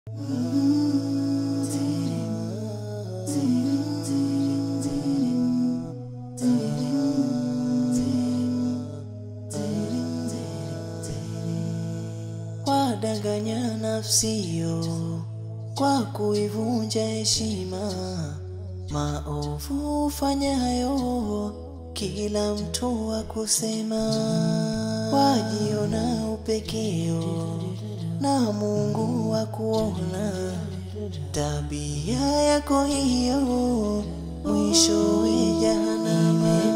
Wadanganya nafsio kwa kuivunja heshima, maovu fanyayo kila mtu wa kusema, wajiona upekeo na Mungu wa kuona tabia yako hiyo, mwishowe jahanama.